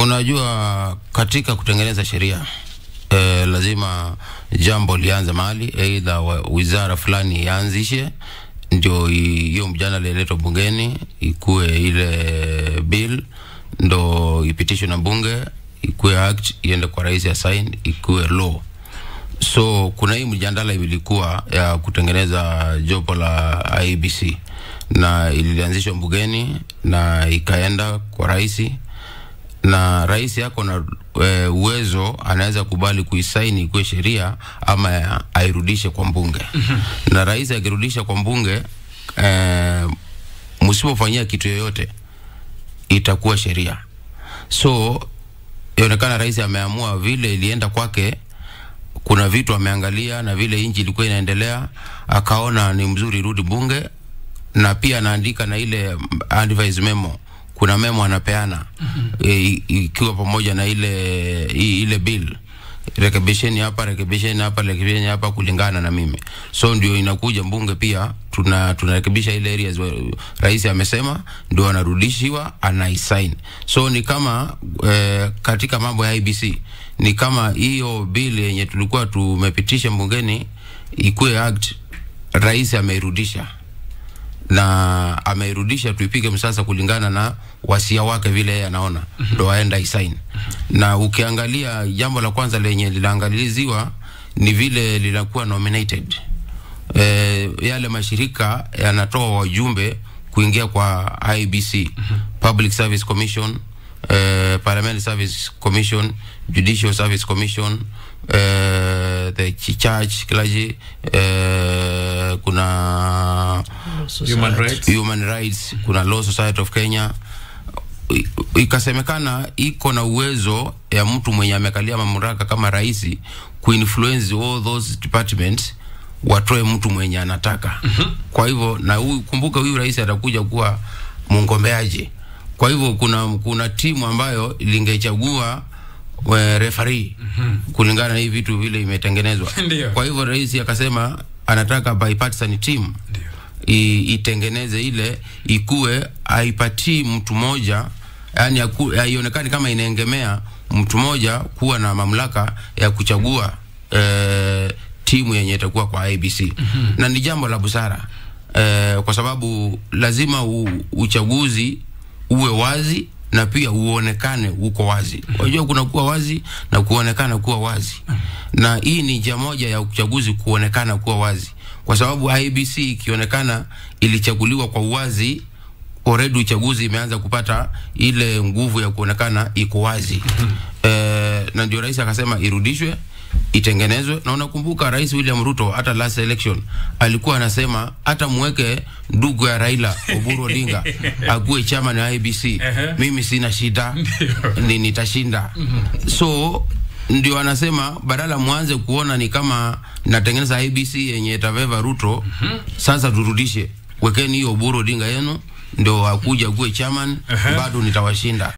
Unajua, katika kutengeneza sheria eh, lazima jambo lianze mahali, aidha wizara fulani ianzishe ndio hiyo mjadala iletwe bungeni, ikuwe ile bill ndo ipitishwe na bunge, ikuwe act, iende kwa rais ya sign, ikuwe law. So kuna hii mjadala ilikuwa ya kutengeneza jopo la IEBC na ilianzishwa bungeni na ikaenda kwa rais na rais yako na e, uwezo anaweza kubali kuisaini ikuwe sheria ama airudishe kwa mbunge na rais akirudisha kwa mbunge e, msipofanyia kitu yoyote itakuwa sheria. So inaonekana rais ameamua vile ilienda kwake, kuna vitu ameangalia na vile nchi ilikuwa inaendelea, akaona ni mzuri irudi bunge, na pia anaandika na ile advice memo kuna memo anapeana mm -hmm. e, ikiwa pamoja na ile i, ile bill rekebisheni hapa rekebisheni hapa rekebisheni hapa kulingana na mimi so ndio inakuja mbunge pia tuna tunarekebisha ile areas rais amesema ndio anarudishiwa anaisign so ni kama eh, katika mambo ya IBC ni kama hiyo bill yenye tulikuwa tumepitisha mbungeni ikuwe act rais ameirudisha na ameirudisha tuipige msasa kulingana na wasia wake vile yeye anaona ndo mm -hmm. aenda isign mm -hmm. na ukiangalia jambo la kwanza lenye linaangaliziwa ni vile linakuwa nominated e, yale mashirika yanatoa wajumbe kuingia kwa IBC mm -hmm. Public Service Commission eh, Parliamentary Service Commission Judicial Service Commission eh, the church clergy eh, kuna Human rights. human rights kuna law society of kenya I- ikasemekana iko na uwezo ya mtu mwenye amekalia mamlaka kama rais kuinfluence all those departments watoe mtu mwenye anataka mm-hmm. kwa hivyo na huyu kumbuka huyu rais atakuja kuwa mgombeaji kwa hivyo kuna kuna timu ambayo lingechagua we, referee mm-hmm. kulingana na hii vitu vile imetengenezwa Ndio. kwa hivyo rais akasema anataka bipartisan team i, itengeneze ile ikue aipatii mtu mmoja yani haionekani kama inaengemea mtu mmoja kuwa na mamlaka ya kuchagua eh, timu yenye itakuwa kwa IBC mm-hmm. na ni jambo la busara eh, kwa sababu lazima u, uchaguzi uwe wazi na pia uonekane uko wazi. Unajua kuna kuwa wazi na kuonekana kuwa wazi, na hii ni njia moja ya uchaguzi kuonekana kuwa wazi, kwa sababu IBC ikionekana ilichaguliwa kwa uwazi already uchaguzi imeanza kupata ile nguvu ya kuonekana iko wazi eh, na ndio rais akasema irudishwe itengenezwe na unakumbuka rais William Ruto hata last election alikuwa anasema hata mweke ndugu ya Raila Oburu Odinga akuwe chairman ya IBC mimi sina shida ni nitashinda so ndio anasema badala mwanze kuona ni kama natengeneza IBC yenye itaveva Ruto sasa turudishe wekeni hiyo Oburu Odinga yenu ndio akuja kuwe chairman bado nitawashinda